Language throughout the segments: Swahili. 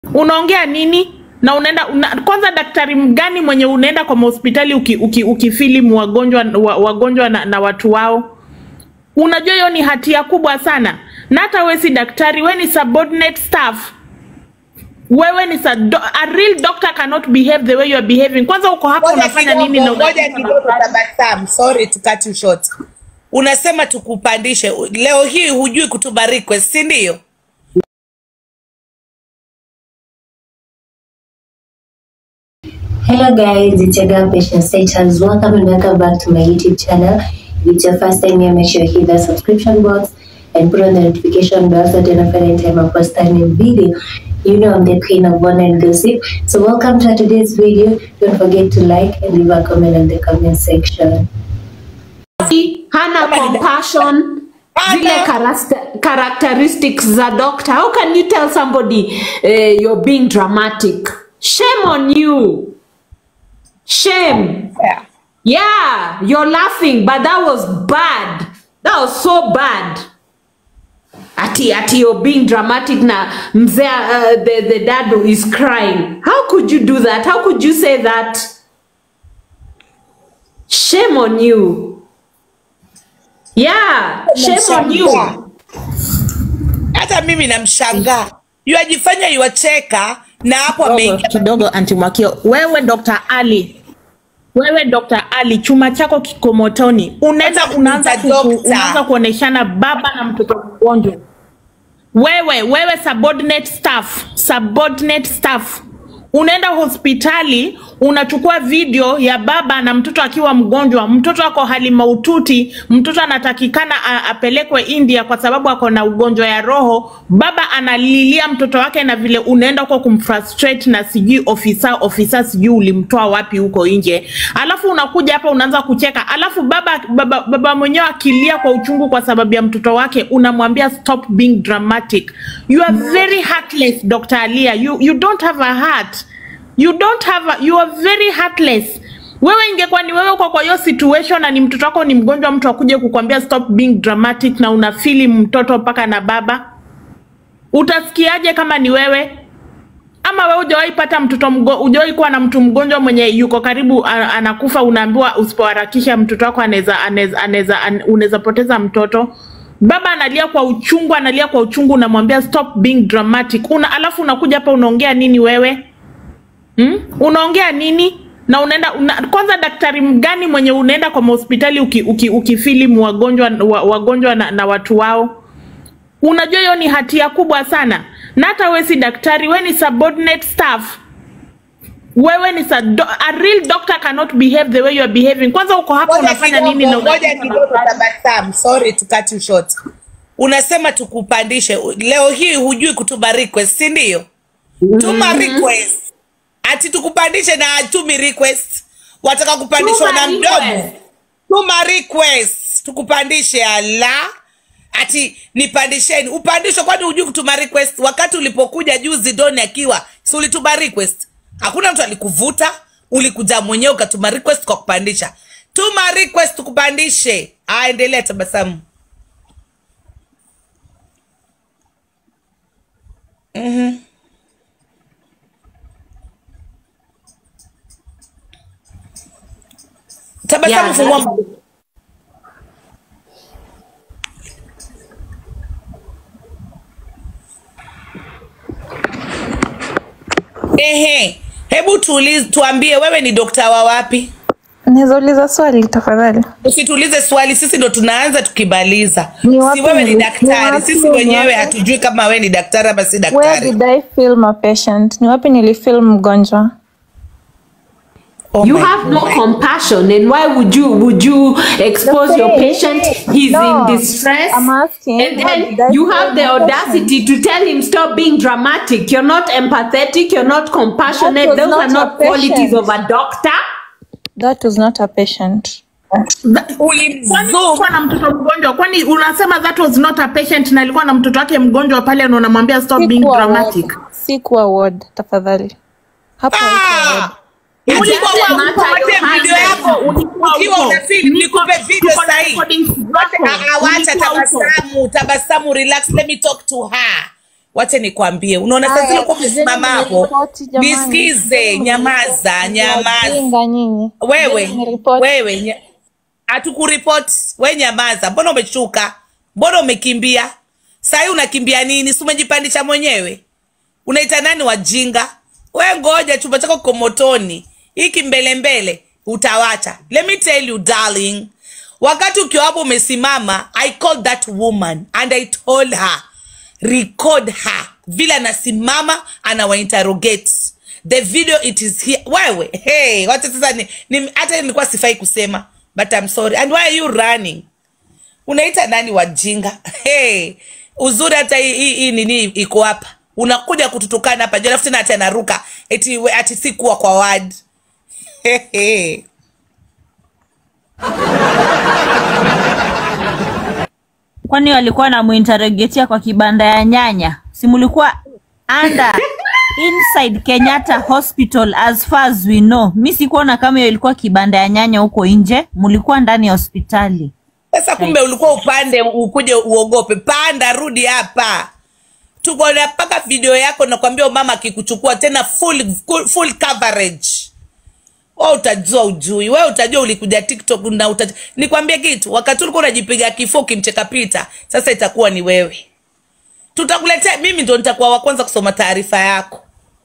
unaongea nini na unaenda una, kwanza daktari mgani mwenye unaenda kwa mahospitali uki, uki, ukifilimu wagonjwa wa, wagonjwa na, na watu wao unajua hiyo ni hatia kubwa sana na hata we si daktari we ni subordinate staff wewe ni sa, do, a real doctor cannot behave the way you are behaving kwanza uko hapa Ngoja unafanya nini na kidogo, ngoja unakuta kidogo daktari? tabasamu. Sorry to cut you short. Unasema tukupandishe leo hii, hujui kutuma request, si ndio? Hello guys, it's your girl Patient Status. Welcome and welcome back to my YouTube channel. If it's your first time here, make sure you hit the subscription box and put on the notification bell so that you don't any time I post a new video. You know I'm the queen of one and gossip. So welcome to today's video. Don't forget to like and leave a comment in the comment section. hana Kama ni da- compassion Hana. zile character- characteristics za doctor how can you tell somebody uh, you're being dramatic shame on you shame Yeah. yeah you're laughing but that was bad that was so bad ati ati you're being dramatic na mzee uh, the, the dad is crying how could you do that how could you say that shame on you yeah shame on you Namshangaa. Hata mimi namshangaa, yuajifanya yuacheka na hapo kidogo, ameingia kidogo anti Mwakio, wewe Dr. Ali, wewe Dr. Ali, chuma chako kiko motoni, unaenda Kwanza unaanza kumuita ku, dokta. unaanza kuoneshana baba na mtoto mgonjwa. Wewe wewe subordinate staff, subordinate staff unaenda hospitali unachukua video ya baba na mtoto akiwa mgonjwa, mtoto ako hali mahututi, mtoto anatakikana a- apelekwe India kwa sababu ako na ugonjwa ya roho. Baba analilia mtoto wake, na vile unaenda huko kumfrustrate na sijui ofisa ofisa, sijui ulimtoa wapi huko nje, alafu unakuja hapa unaanza kucheka, alafu baba baba, baba mwenyewe akilia kwa uchungu kwa sababu ya mtoto wake, unamwambia stop being dramatic. You are very heartless Dr. Alia. You, you don't have a heart you don't have a, you are very heartless wewe ingekuwa ni wewe uko kwa hiyo situation na ni mtoto wako ni mgonjwa mtu akuje kukwambia stop being dramatic na unafili mtoto mpaka na baba utasikiaje kama ni wewe ama wewe hujawahi pata mtoto mgo, hujawahi kuwa na mtu mgonjwa mwenye yuko karibu a- anakufa unaambiwa usipoharakisha mtoto wako anaweza anaweza anaweza an- unaweza poteza mtoto baba analia kwa uchungu analia kwa uchungu unamwambia stop being dramatic una alafu unakuja hapa unaongea nini wewe Hmm? Unaongea nini? Na unaenda una, kwanza daktari mgani mwenye unaenda kwa mahospitali uki, uki, ukifilimu wagonjwa wa, wagonjwa na, na watu wao? Unajua hiyo ni hatia kubwa sana. Na hata we si daktari, we ni subordinate staff. Wewe ni sa, do, a real doctor cannot behave the way you are behaving. Kwanza uko hapa Ngoja unafanya nini na kidogo, ngoja unakuta kidogo daktari? tabasamu. Sorry to cut you short. Unasema tukupandishe leo hii, hujui kutuma request, si ndio? Tuma request ati tukupandishe na atumi request, wataka kupandishwa Tuma na mdomo. request. Tuma request tukupandishe, ala ati nipandisheni. Upandishwe kwani hujui kutuma request? Wakati ulipokuja juzi Doni akiwa si ulituma request? Hakuna mtu alikuvuta, ulikuja mwenyewe ukatuma request kwa kupandisha. Tuma request tukupandishe. Ah, endelea tabasamu. Tabasamu Yeah, fungua that- mdomo. Ehe, hebu tuulize, tuambie wewe ni dokta wa wapi? Naweza uliza swali tafadhali? Usituulize swali, sisi ndo tunaanza tukimaliza. Ni Si wapi wewe ni nili- ni daktari, wapi sisi wenyewe nili- hatujui kama wewe ni daktari ama si Where daktari. did I film a patient? Ni wapi nilifilm mgonjwa? Oh you my have no God. compassion and why would you would you expose your Okay. patient he's No, in distress I'm asking, and what then did I you film have the my audacity to tell him stop being dramatic you're not empathetic you're not compassionate That was those are not not a qualities patient. of a doctor That was not a patient. Kwani Ulimzoom. ulikuwa na mtoto mgonjwa? Kwani unasema that was not a patient na alikuwa na mtoto wake mgonjwa pale na unamwambia stop being Sikuwa dramatic? ward. Sikuwa ward, tafadhali. Hapo haikuwa ward. Ah! Ulikuwa doesn't wa- matter nikupatie your video husband. yako Ulikuwa ukiwa huko. unafilm, nikupe Niko- video tuko na sahi. recordings zako. Ah, ah, Wacha Ulikuwa huko. tabasamu, tabasamu, relax, let me talk to her. wache nikwambie unaona saa Haya, zile kuwa chezeni umesimama hapo mniripoti jamani. nisikize Chezeni nyamaza mniripoti. nyamaza Wajinga nyinyi. wewe Chezeni mniripoti. wewe nya- hatukuripoti we nyamaza mbona umeshuka mbona umekimbia sahii unakimbia nini si umejipandisha mwenyewe unaita nani wajinga we ngoja chumba chako kiko motoni hiki mbele mbele utawacha let me tell you darling wakati ukiwa hapo umesimama i called that woman and i told her record her vile anasimama anawainterrogate the video it is here wewe hey, wacha sasa ni, ni, hata nilikuwa sifai kusema but I'm sorry and why are you running unaita nani wajinga hey, uzuri hata hii hii- hii nini iko hapa unakuja kututukana hapa juu alafu tena ati anaruka eti, we- ati si kuwa kwa wad hey, hey. kwani walikuwa namuinterogetia kwa kibanda ya nyanya si mulikuwa under inside kenyatta hospital as far as we know mi sikuona kama hiyo ilikuwa kibanda ya nyanya huko nje mulikuwa ndani ya hospitali sasa kumbe ulikuwa upande ukuje uogope panda rudi hapa tuko na mpaka video yako nakwambia mama akikuchukua tena full, full, full coverage we utajua ujui we utajua ulikuja tiktok na utaj... nikwambie kitu wakati ulikuwa unajipiga kifo ukimcheka pita sasa itakuwa ni wewe tutakuletea mimi ndo nitakuwa wa kwanza kusoma taarifa yako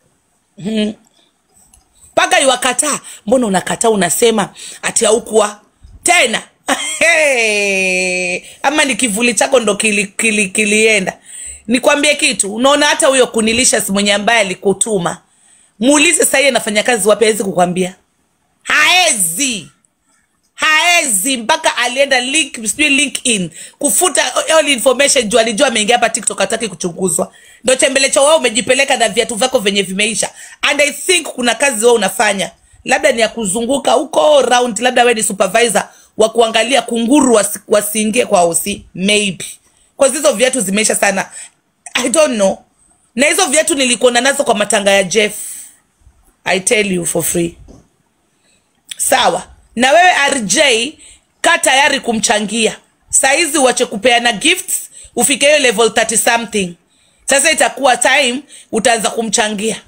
mpaka iwakataa mbona unakataa unasema ati haukuwa tena Hey, ama ni kivuli chako ndo kili, kili, kilienda nikwambie kitu unaona hata huyo kunilisha mwenye ambaye alikutuma muulize sahii anafanya kazi wapi awezi kukwambia haezi haezi mpaka alienda link sijui linkedin kufuta all information juu alijua ameingia hapa tiktok hataki kuchunguzwa ndo chembelecho wao umejipeleka na viatu vyako venye vimeisha and i think kuna kazi wao unafanya labda ni ya kuzunguka huko round labda we ni supervisor wa kuangalia kunguru wasi- wasiingie kwa osi maybe kwa hizo viatu zimeisha sana i don't know na hizo viatu nilikuona nazo kwa matanga ya jeff i tell you for free sawa na wewe rj ka tayari kumchangia saizi uache kupeana gifts ufike hiyo level 30 something sasa itakuwa time utaanza kumchangia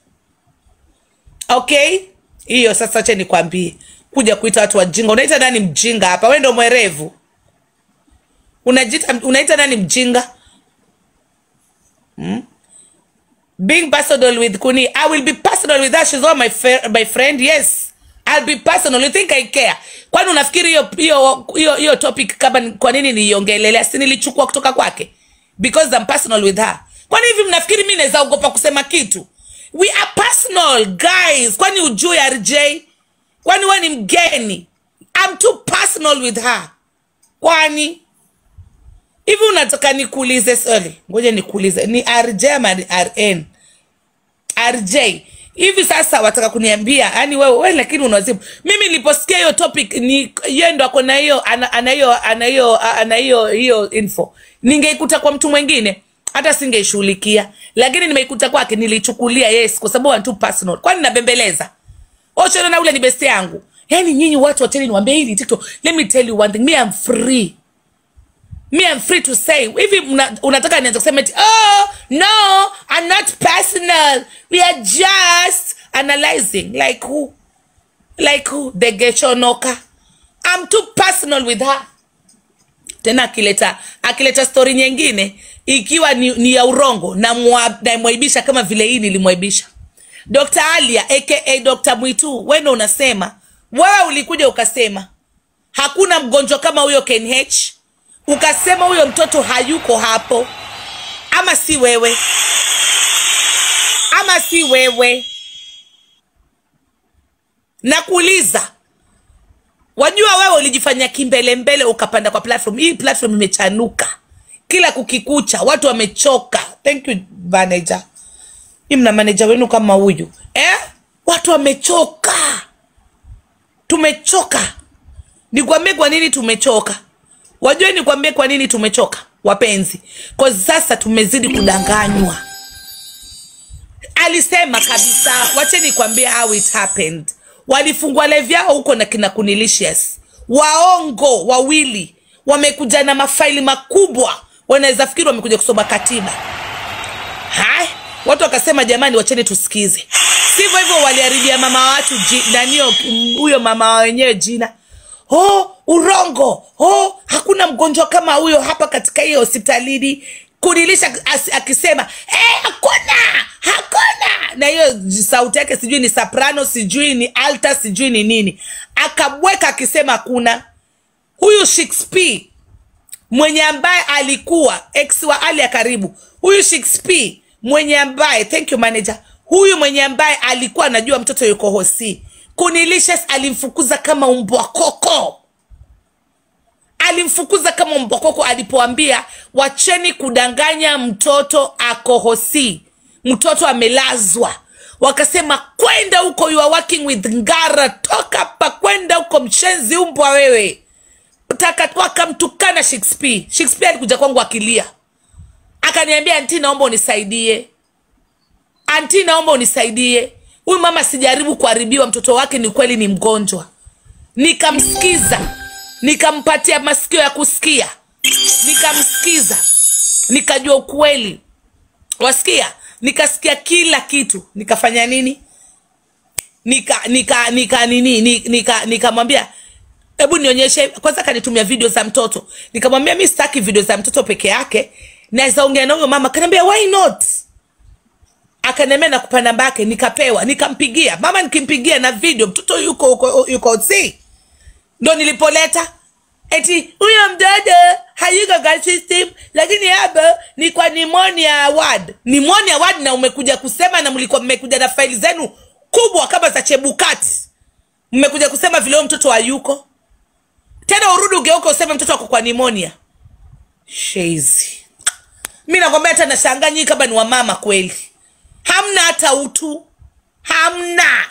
okay hiyo sasa che nikwambie kuja kuita watu wajinga unaita nani mjinga hapa we ndo mwerevu Unajita, unaita nani mjinga being personal with Kuni. I will be personal with her. She's all my fr my friend. Yes. I'll be personal. You think I care? Kwani unafikiri hiyo hiyo hiyo hiyo topic kama ni- kwa nini niiongelelea? Si nilichukua kutoka kwake because I'm personal with her. Kwani hivi mnafikiri mimi naweza ogopa kusema kitu? We are personal guys. Kwani ujui RJ? Kwani wewe ni mgeni? I'm too personal with her. Kwani hivi unataka nikuulize swali ngoja nikuulize ni rj ama ni rn rj hivi sasa wataka kuniambia yani wewe wewe lakini unazibu mimi niliposikia hiyo topic ni yeye ndo ako na hiyo ana ana hiyo ana hiyo ana hiyo hiyo info ningeikuta kwa mtu mwingine hata singeishughulikia lakini nimeikuta kwake nilichukulia yes kwa sababu I'm too personal kwani nabembeleza ochana na ule ni besti yangu yani nyinyi watu wacheni niwaambie hili tiktok let me tell you one thing me I'm free me I'm free to say hivi mna- unataka nianze kusema eti oh no I'm not personal we are just analyzing like who like who the gechonoka I'm too personal with her tena akileta akileta stori nyingine ikiwa ni, ni ya urongo namwa- namwaibisha kama vile hii nilimwaibisha dr alia aka dr mwitu wendo unasema wewe ulikuja ukasema hakuna mgonjwa kama huyo knh ukasema huyo mtoto hayuko hapo ama si wewe ama si wewe nakuuliza wajua wewe ulijifanya kimbelembele ukapanda kwa platform hii platform imechanuka kila kukikucha watu wamechoka thank you manager hii mna manager wenu kama huyu eh? watu wamechoka tumechoka nikwambie kwa nini tumechoka wajue nikwambie kwa nini tumechoka wapenzi kwa sasa tumezidi kudanganywa alisema kabisa wache nikwambie how it happened walifungua live yao huko na kina kunilicious waongo wawili wamekuja na mafaili makubwa wanaweza fikiri wamekuja kusoma katiba watu wakasema jamani wacheni tusikize sivyo hivyo waliharibia mama watu ji- nanio huyo mama wa wenyewe jina oh urongo oh hakuna mgonjwa kama huyo hapa katika hiyo hospitalini kunilisha as- akisema eh, hakuna hakuna na hiyo j- sauti yake sijui ni soprano sijui ni alta sijui ni nini akabweka akisema hakuna huyu shakespeare mwenye ambaye alikuwa ex wa ali ya karibu huyu shakespeare mwenye ambaye thank you manager huyu mwenye ambaye alikuwa anajua mtoto yuko hosi kunilicious alimfukuza kama umbwa koko alimfukuza kama umbwa koko alipoambia wacheni kudanganya mtoto ako hosi mtoto amelazwa wakasema kwenda huko you are working with ngara toka hapa kwenda huko mshenzi umbwa wewe Taka- wakamtukana shakespeare shakespeare alikuja kwangu akilia akaniambia anti naomba unisaidie anti naomba unisaidie huyu mama sijaribu kuharibiwa mtoto wake ni kweli ni mgonjwa nikamsikiza nikampatia masikio ya kusikia nikamsikiza nikajua ukweli wasikia nikasikia kila kitu nikafanya nini nika nika nika nini ni- nika nikamwambia hebu nionyeshe kwanza akanitumia video za mtoto nikamwambia mi sitaki video za mtoto peke yake naweza ongea na huyo mama akaniambia why not akaniambia nakupa namba yake nikapewa nikampigia mama nikimpigia na video mtoto yuko yuko, yuko si ndo nilipoleta eti huyo mtoto hayuko kwa system lakini hapa ni kwa pneumonia ward pneumonia ward na umekuja kusema na mlikuwa mmekuja na faili zenu kubwa kama za chebukati mmekuja kusema vile huyo mtoto hayuko tena urudi ugeuke useme mtoto ako kwa pneumonia shezi mi nakwambia hata nashangaa nyii kama ni wamama kweli hamna hata utu hamna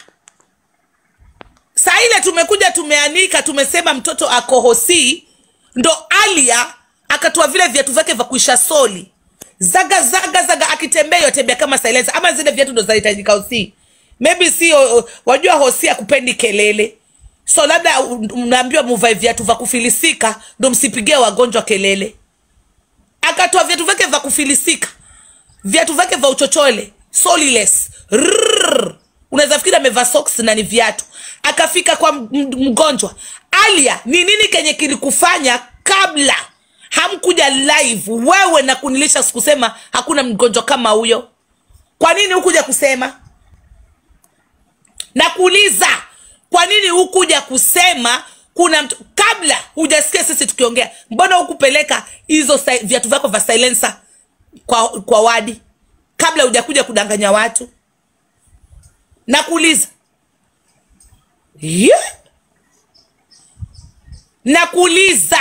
saa ile tumekuja tumeanika tumesema mtoto ako hosi ndo alia akatoa vile viatu vyake vya kuisha soli zaga zaga zaga akitembea yotembea kama silencer ama zile viatu ndo zinahitajika hosi maybe si o- o- wajua hosi akupendi kelele so labda u- mnaambiwa muvae viatu vya kufilisika ndo msipigie wagonjwa kelele akatoa viatu vyake vya kufilisika viatu vyake vya uchochole soliless Rrrr. unaweza fikiri amevaa socks na ni viatu akafika kwa m- m- mgonjwa alia ni nini kenye kilikufanya kabla hamkuja live wewe na kunilisha sikusema hakuna mgonjwa kama huyo kwa nini hukuja kusema na kuuliza kwa nini hukuja kusema kuna mtu kabla hujasikia sisi tukiongea mbona hukupeleka hizo si- viatu vyako vya silencer kwa, kwa wadi kabla hujakuja kudanganya watu na kuuliza yeah. na kuuliza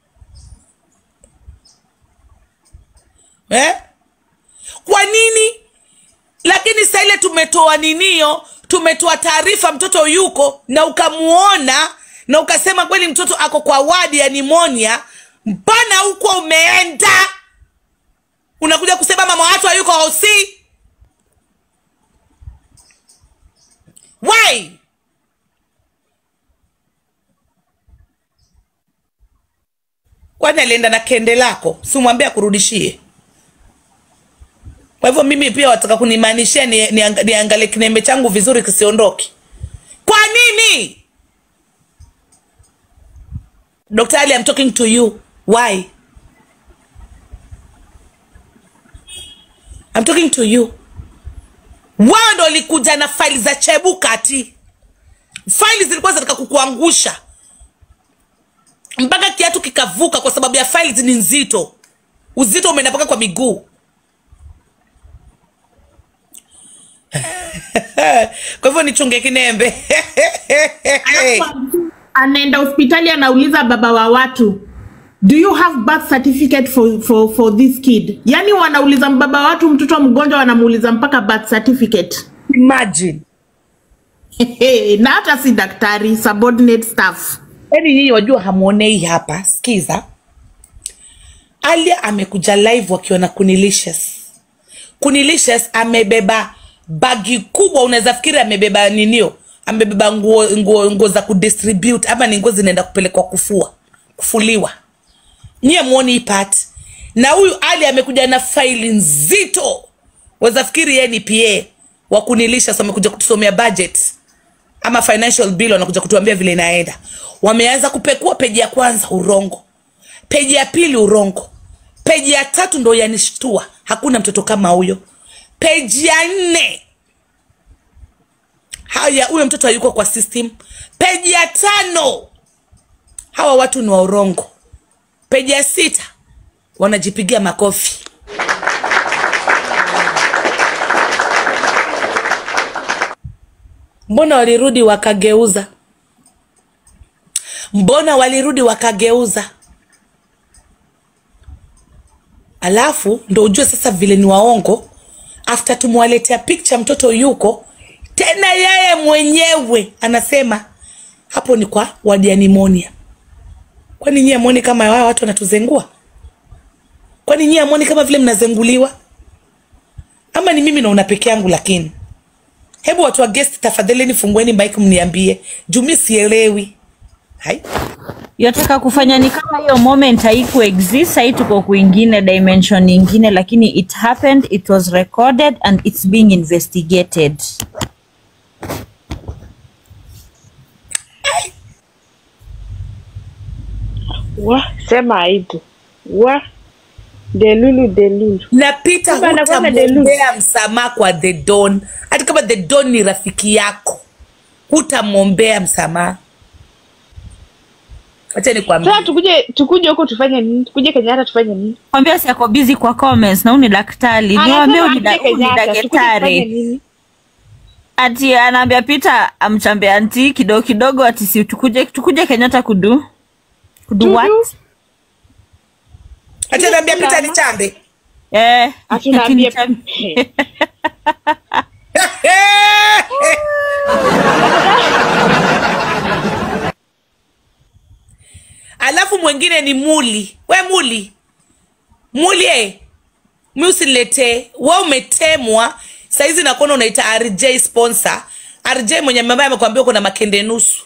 eh? kwa nini lakini saa ile tumetoa ninio tumetoa taarifa mtoto yuko na ukamuona na ukasema kweli mtoto ako kwa wadi ya nimonia mpana huko umeenda unakuja kusema mama watu hayuko hosi why kwani alienda na kende lako simwambie akurudishie kwa hivyo mimi pia wataka kunimaanishia niangalie ni, nianga- niangalie kinembe changu vizuri kisiondoki kwa nini dr ali I'm talking to you why I'm talking to you wao ndo walikuja na faili za chebukati faili zilikuwa zinataka kukuangusha mpaka kiatu kikavuka kwa sababu ya faili ni nzito uzito umeenda mpaka kwa miguu kwa hivyo nichunge kinembe anaenda hospitali anauliza baba wa watu do you have birth certificate for, for, for this kid yaani wanauliza baba wa watu mtoto mgonjwa wanamuuliza mpaka birth certificate imagine na hata si daktari subordinate staff yaani nyinyi wajua hamwonei hapa skiza alia amekuja live wakiwa na kunilicious kunilicious amebeba bagi kubwa unaweza fikiri amebeba ninio amebeba nguo nguo nguo za kudistribute ama ni nguo zinaenda kupelekwa kufua kufuliwa nyie mwoni hii part na huyu ali amekuja na faili nzito weza fikiri yeye ni pa wa kunilisha so amekuja kutusomea budget ama financial bill wanakuja kutuambia vile inaenda wameanza kupekua peji ya kwanza urongo peji ya pili urongo peji ya tatu ndo yanishtua hakuna mtoto kama huyo peji ya nne haya huyo mtoto hayuko kwa system peji ya tano hawa watu ni wa urongo peji ya sita wanajipigia makofi mbona walirudi wakageuza mbona walirudi wakageuza alafu ndo ujue sasa vile ni waongo after tumwaletea picture mtoto yuko tena yeye mwenyewe anasema hapo ni kwa wadi ya nimonia kwani nyie amwoni kama wao watu wanatuzengua kwani nyie amwoni kama vile mnazenguliwa ama ni mimi naona peke yangu lakini hebu watu wa guest tafadhalini fungueni mike mniambie juu mi sielewi hai yataka kufanya ni kama hiyo moment haiku exist sahii tuko kwingine dimension nyingine lakini it happened it was recorded and it's being investigated wa sema aibu wa delulu delulu na Peter Kumbe anakuwa na hutamwombea msamaha kwa the don hata kama the don ni rafiki yako hutamwombea msamaha wacha nikwambie sasa tukuje tukuje huko tufanye nini tukuje kenyatta tufanye nini kwambia si ako busy kwa comments na huu ni daktari niwambia huu ni da- Anasema huu ni akuje Kenyatta, tukuje tufanye daktari nini ati anaambia Peter amchambe anti kidogo kidogo ati si tukuje tukuje Kenyatta kudu kudu Tudu. what wacha niambia Peter ni chambe eh Ati unaambia- akinicham- alafu mwingine ni muli we muli muli eh. mi usiniletee we umetemwa saizi nakuona unaita rj sponsor rj mwenye ambaye amekwambia uko na makende nusu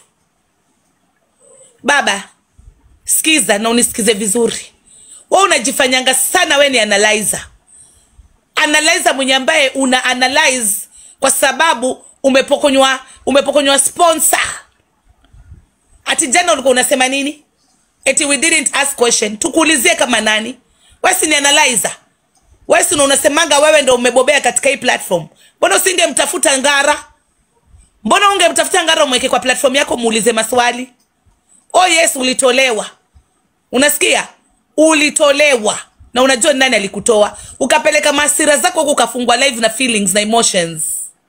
baba skiza na unisikize vizuri we unajifanyanga sana we ni analyzer analyzer mwenye ambaye una analyze kwa sababu umepokonywa umepokonywa sponsor ati jana ulikuwa unasema nini eti we didn't ask question tukuulizie kama nani wesi ni analyzer wesi ndo unasemanga wewe ndo umebobea katika hii platform mbona usingemtafuta ngara mbona ungemtafuta ngara umweke kwa platform yako muulize maswali oh yes ulitolewa unasikia ulitolewa na unajua ni nani alikutoa ukapeleka maasira zako huku ukafungwa live na feelings na emotions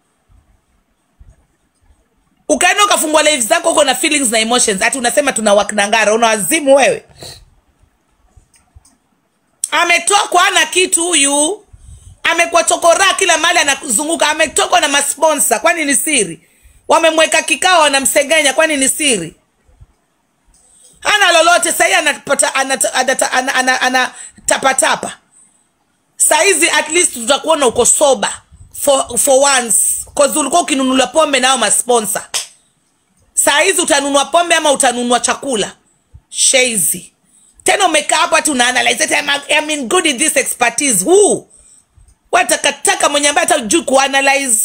ukaenda ukafungwa live zako huko na feelings na emotions hati unasema tuna waknangara una wazimu wewe ametokwa ana kitu huyu amekuwa chokoraa kila mahali anazunguka ametokwa na masponsa kwani ni siri wamemweka kikao wanamsengenya kwani ni siri hana lolote sahii anapata anata- anata- ana- ana- anatapatapa saizi at least tutakuona uko soba for, for once cause ulikuwa ukinunulia pombe nao masponsa saizi utanunua pombe ama utanunua chakula sheizi tena umekaa hapo ati unaanalyze ati I'm, I'm in good in this expertise who watakataka mwenye ambaye hata juu kuanalyze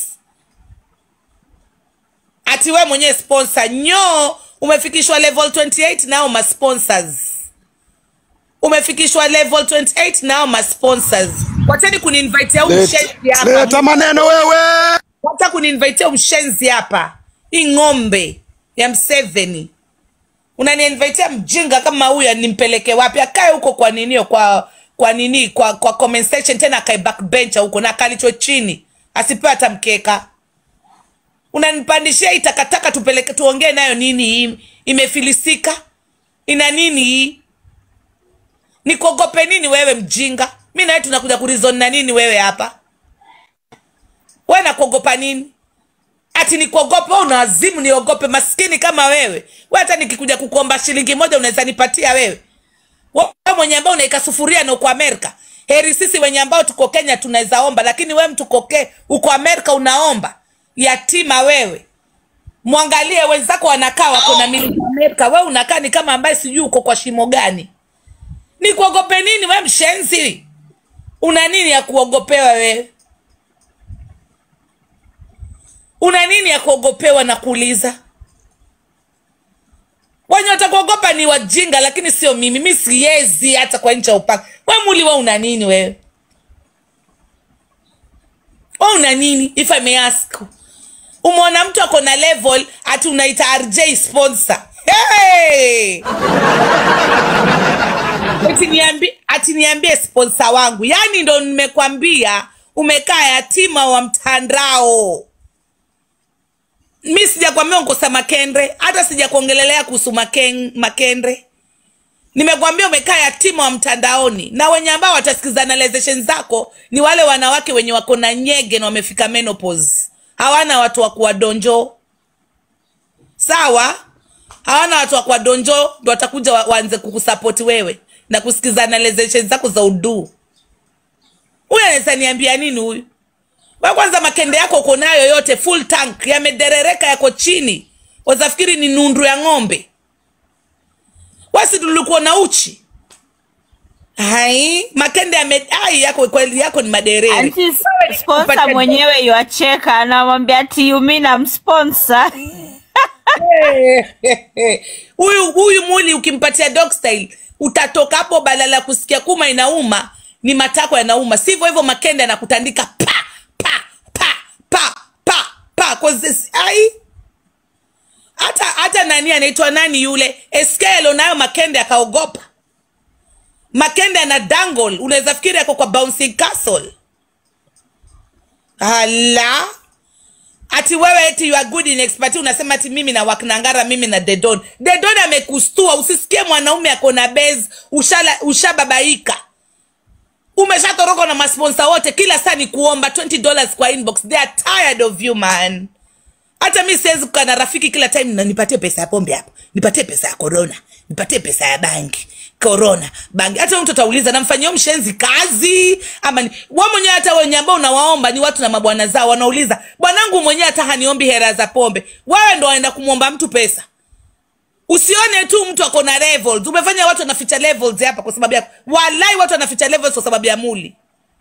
ati we mwenyewe sponsor nyo umefikishwa level 28 nao masponsors umefikishwa level 28 nao masponsors wachani kuniinvitea huu mshenzi hapa leta maneno wewe wacha kuniinvitea mshenzi hapa hii ng'ombe ya mseveni unaniinvitea mjinga kama huyu nimpeleke wapi akae huko kwa ninio kwa kwa nini kwa kwa comment section tena akae backbencher huko na akalichwe chini asipewe hata mkeka unanipandishia hii takataka tupeleke tuongee nayo nini hii imefilisika ina nini hii nikuogope nini wewe mjinga mi nawe tunakuja kurizon na nini wewe hapa we nakuogopa nini ati nikuogope wewe una wazimu niogope maskini kama wewe we hata nikikuja kukuomba shilingi moja unaweza nipatia wewe wewe mwenye ambao unaika sufuria na uko amerika heri sisi wenye ambao tuko kenya tunaweza omba lakini we mtu koke uko amerika unaomba yatima wewe mwangalie wenzako wanakaa wako na miliki amerika we unakaa ni kama ambaye sijui uko kwa shimo gani nikuogope nini we mshenzi una nini ya kuogopewa wewe una nini ya kuogopewa na kuuliza wenye watakuogopa ni wajinga lakini sio mimi mi siezi hata kwa ncha upaka we muli we una nini wewe we una nini if I may ask umeona mtu ako na level ati unaita rj sponsor hey! ati niambi- ati niambie sponsa wangu yaani ndo nimekwambia umekaa yatima wa mtandao mi sijakwambia nkosa makendre hata sijakuongelelea kuhusu maken, makendre nimekwambia umekaa yatima wa mtandaoni na wenye ambao watasikiza analyzation zako ni wale wanawake wenye wako na nyege na wamefika menopause hawana watu wa kuwadonjo sawa hawana watu wa kuwadonjo ndo watakuja wa- waanze kukusapoti wewe na kusikiza analyzation zako za uduu huyu anaweza niambia nini huyu wa kwanza makende yako uko nayo yote full tank yamederereka yako chini wazafikiri ni nundu ya ng'ombe wasi tulikuwa na uchi hai makende yamedai yako kweli yako ni maderere Anti sponsor Upate- mwenyewe yuacheka anamwambia ati yumi na msponsor huyu huyu muli ukimpatia dog style utatoka hapo badala ya kusikia kuma inauma ni matako yanauma sivyo hivyo makende anakutandika pa pa pa pa pa pa 'Cause this- ai hata hata nani anaitwa nani yule eskelo nayo makende akaogopa makende ana dangle unaweza fikiri ako kwa bouncing castle ala ati wewe eti you are good in expertise unasema ati mimi na waknangara mimi na dedon dedon amekustua usisikie mwanaume ako na base ushala ushababaika umeshatoroka na masponsa wote kila saa ni kuomba 20 dollars kwa inbox they are tired of you man hata mi siwezi kukaa na rafiki kila time na nipatie pesa ya pombe hapo nipatie pesa ya corona nipatie pesa ya bangi corona bangi hata huyo mtu atauliza namfanyia huyo mshenzi kazi ama ni wa mwenyewe hata wenye ambao unawaomba ni watu na mabwana zao wanauliza bwanangu mwenyewe hata haniombi hera za pombe wewe ndo waenda kumwomba mtu pesa usione tu mtu ako na levels umefanya watu wanaficha levels hapa kwa sababu yako walai watu wanaficha levels kwa sababu ya muli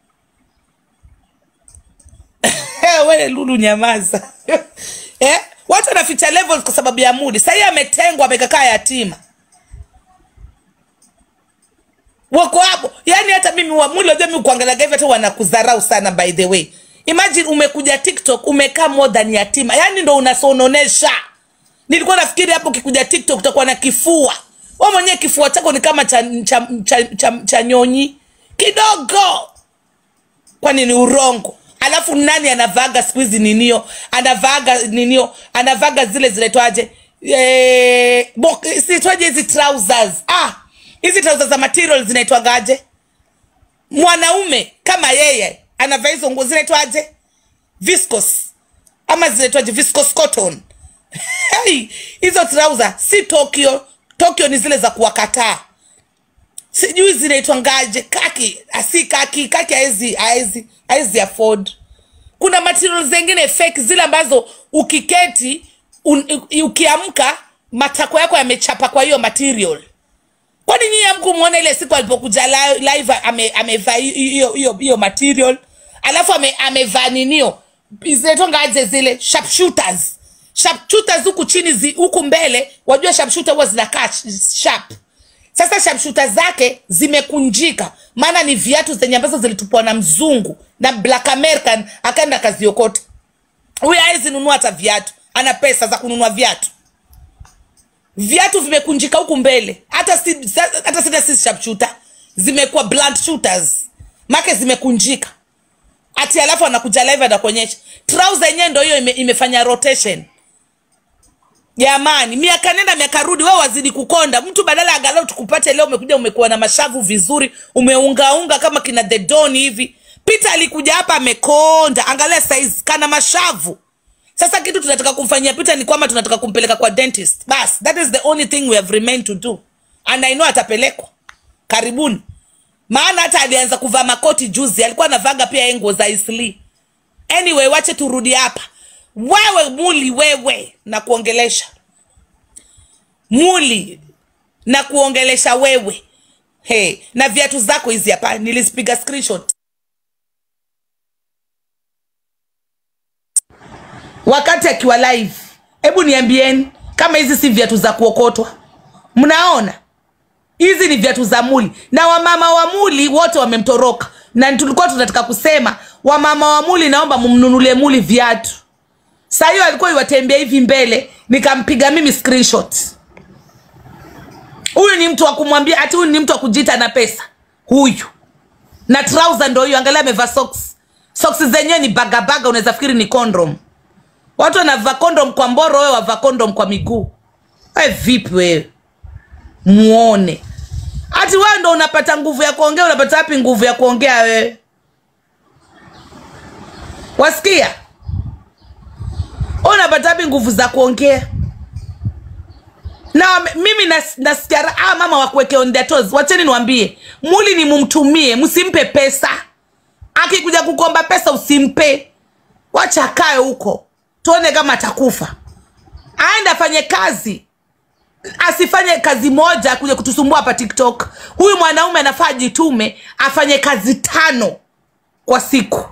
wewe lulu nyamaza eh? watu wanaficha levels kwa sababu ya mudi sahii ametengwa amekakaa yatima wako hapo yani hata mimi wa muli wajua mi kuangaliaga hivi hata wanakudharau sana by the way imagine umekuja tiktok umekaa more than yatima yani ndo unasononesha nilikuwa nafikiri hapo ukikuja tiktok utakuwa na kifua wa mwenyewe kifua chako ni kama cha, cha, cha, cha, cha nyonyi kidogo kwani ni urongo alafu nani anavaga siku hizi ninio anavaga ninio anavaga zile zinaitwaje Eh, bo- zinaitwaje hizi trousers ah hizi trousers za material zinaitwagaje mwanaume kama yeye anavaa hizo nguo zinaitwaje viscos ama zinaitwaje viscos cotton hey, hizo trouser si tokyo tokyo ni zile za kuwakataa sijui zinaitwa ngaje kaki asi kaki kaki haezi haezi haezi afford kuna material zengine fake zile ambazo ukiketi un, u- ukiamka matako yako yamechapa kwa hiyo material kwani nyinyi amkumwona ile siku alipokuja li- live ame- amevaa hi- hiyo hiyo hiyo material alafu ame- amevaa ninio zinaitwa ngaje zile sharpshooters sharpshooters huku chini zi- huku mbele wajua sharpshooter huwa zinakaa sh- sharp sasa shamshuta zake zimekunjika maana ni viatu zenye ambazo zilitupwa na mzungu na black american akaenda akaziokota huyu awezi nunua hata viatu ana pesa za kununua viatu viatu vimekunjika huku mbele hata si, sa- hata sina si sharpshooter zimekuwa blunt shooters make zimekunjika ati alafu anakuja live anakuonyesha trouser yenyewe ndo hiyo ime, imefanya rotation jamani miaka nenda miaka rudi wewe wazidi kukonda mtu badala ya galau tukupate leo umekuja umekuwa na mashavu vizuri umeungaunga kama kina the don hivi peter alikuja hapa amekonda angalia saizi kana mashavu sasa kitu tunataka kumfanyia peter ni kwamba tunataka kumpeleka kwa dentist bas that is the only thing we have remained to do and I know atapelekwa karibuni maana hata alianza kuvaa makoti juzi alikuwa anavaga pia yeye nguo za isli anyway wache turudi hapa wewe muli wewe na kuongelesha muli na kuongelesha wewe hey, na viatu zako hizi hapa nilizipiga screenshot wakati akiwa live hebu niambieni kama hizi si viatu za kuokotwa mnaona hizi ni viatu za muli na wamama wa muli wote wamemtoroka na tulikuwa tunataka kusema wamama wa muli naomba mumnunulie muli viatu saa hiyo alikuwa iwatembea hivi mbele nikampiga mimi screenshot huyu ni mtu wa kumwambia ati huyu ni mtu wa kujiita na pesa huyu na trouser ndo hiyo angalia amevaa socks socks zenyewe ni bagabaga unaweza fikiri ni condom watu wanavaa condom kwa mboro wewe wavaa condom kwa miguu we vipi wewe muone hati wewe ndo unapata nguvu ya kuongea unapata wapi nguvu ya kuongea wewe wasikia Wewe unapata wapi nguvu za kuongea na wame- mimi nas- nasikia ra- ah, mama wakuweke on their toes wacheni niwambie muli ni mumtumie msimpe pesa akikuja kukomba pesa usimpe wacha akae huko tuone kama atakufa aende afanye kazi asifanye kazi moja kuja kutusumbua hapa tiktok huyu mwanaume anafaa ajitume afanye kazi tano kwa siku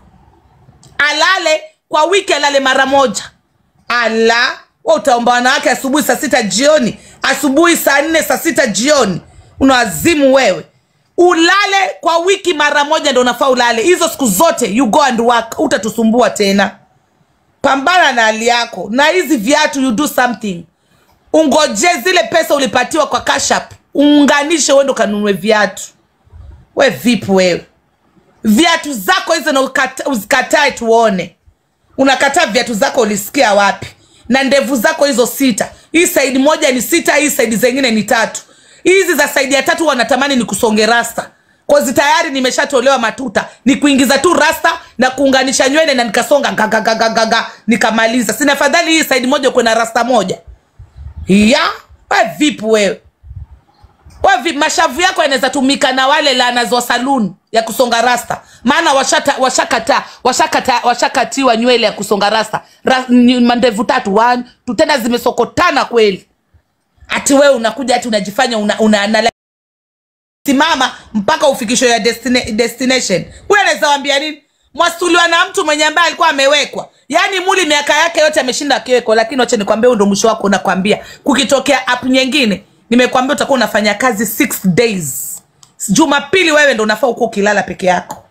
alale kwa wiki alale mara moja ala wa utaomba wanawake asubuhi saa sita jioni asubuhi saa nne saa sita jioni unawazimu wewe ulale kwa wiki mara moja ndo unafaa ulale hizo siku zote you go and work utatusumbua tena pambana na hali yako na hizi viatu you do something ungoje zile pesa ulipatiwa kwa kashap uunganishe uende ukanunue viatu we vipi wewe viatu zako hizo na ukata- uzikatae tuone unakataa viatu zako ulisikia wapi na ndevu zako hizo sita hii saidi moja ni sita hii saidi zengine ni tatu hizi za saidi ya tatu wanatamani ni kusonge rasta kozi tayari nimeshatolewa matuta ni kuingiza tu rasta na kuunganisha nywele na nikasonga gagagagagaga nikamaliza sina fadhali hii saidi moja kuwe na rasta moja ya we vipi wewe we vipi mashavu yako yanaweza tumika na wale lanas wa saluni ya kusonga rasta maana washata washakata washakata washakatiwa nywele ya kusonga rasta Ra, ni mandevu tatu one tu tena zimesokotana kweli ati wewe unakuja ati unajifanya una, una, una simama mpaka ufikisho ya destina, destination huyu anaweza wambia nini mwasuliwa na mtu mwenye ambaye alikuwa amewekwa yaani muli miaka yake yote ameshinda akiwekwa lakini wacha nikwambia huu ndo mwisho wako unakwambia kukitokea app nyingine nimekwambia utakuwa unafanya kazi six days jumapili wewe ndo unafaa ukuwa ukilala peke yako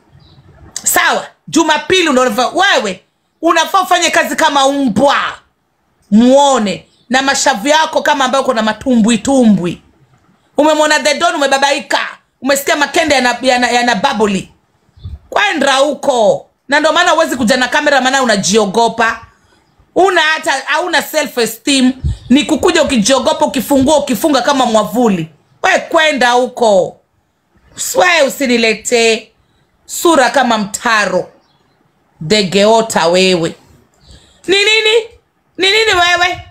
sawa jumapili ndo unafaa wewe unafaa ufanye kazi kama umbwa muone na mashavu yako kama ambayo kuna matumbwi tumbwi umemwona the don umebabaika umesikia makende yana, yana, yana baboli kwenda huko na ndio maana huwezi kuja na kamera maana unajiogopa una hata hauna self esteem ni kukuja ukijiogopa ukifungua ukifunga kama mwavuli we kwenda huko we usiniletee sura kama mtaro degeota wewe ni nini ni nini wewe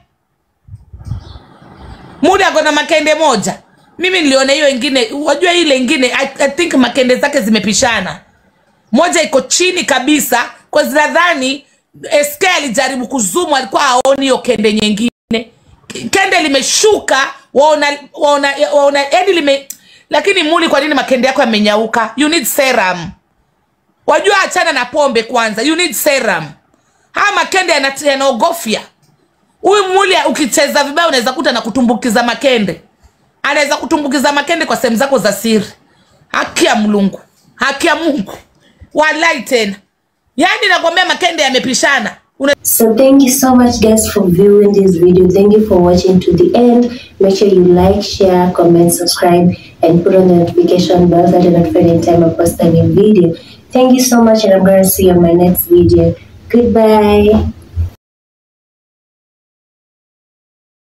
muda ako na makende moja mimi niliona hiyo ingine wajua ile ingine I, I think makende zake zimepishana moja iko chini kabisa kwa zinadhani sk alijaribu kuzumu alikuwa aoni hiyo kende nyingine kende limeshuka waona waona waona yani lime lakini muli kwa nini makende yako yamenyauka you need serum wajua achana na pombe kwanza you need serum haya makende yana- yanaogofya huyu muli ukicheza vibaya unaweza kuta na kutumbukiza makende anaweza kutumbukiza makende kwa sehemu zako za siri haki ya mlungu haki ya mungu walai tena yaani nakwambia makende yamepishana Una- So thank you so much guys for viewing this video. Thank you for watching to the end. Make sure you like, share, comment, subscribe, and put on the notification bell so that you're notified anytime I post a new video. Thank you so much and I'm going to see you on my next video. Goodbye.